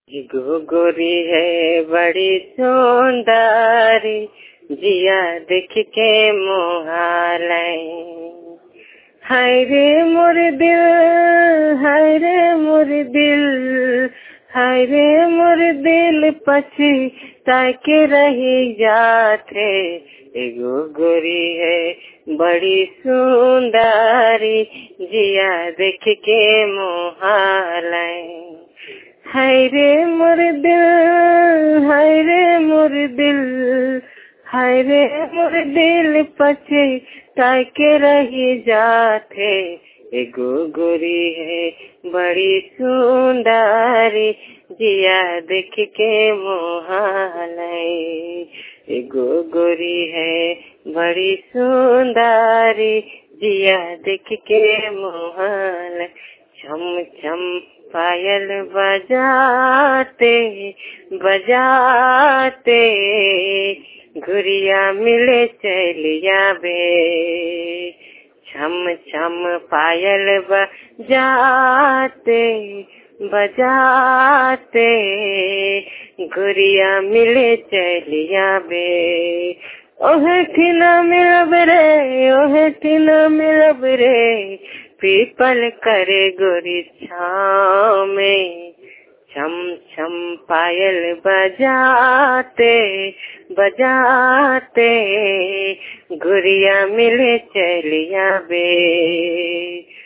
एगो गोरी है बड़ी सुंदरी जिया देख के मोहालै हाय रे मोर दिल हाय रे मोर दिल हाय रे मोर दिल पछी ताके रही जाते एगो गोरी है बड़ी सुंदरी जिया देख के मोहालै हाय रे मोर दिल हाय रे मोर दिल हाय रे मोर दिल पछे ताके रही जाते एगो गोरी है बड़ी सुंदरी जिया देख के मोहालै एगो गोरी है बड़ी सुंदरी जिया देख के मोहालै छम छम पायल बजाते बजाते घुरिया मिले चलिया बे छम छम पायल बजाते बजाते घुरिया मिले चलिया बे ओहे ठिना मिलब रे ओहे ठिना मिलब रे पीपल करे गोरी छाव में छम छम पायल बजाते बजाते गुड़िया मिले चलिया बे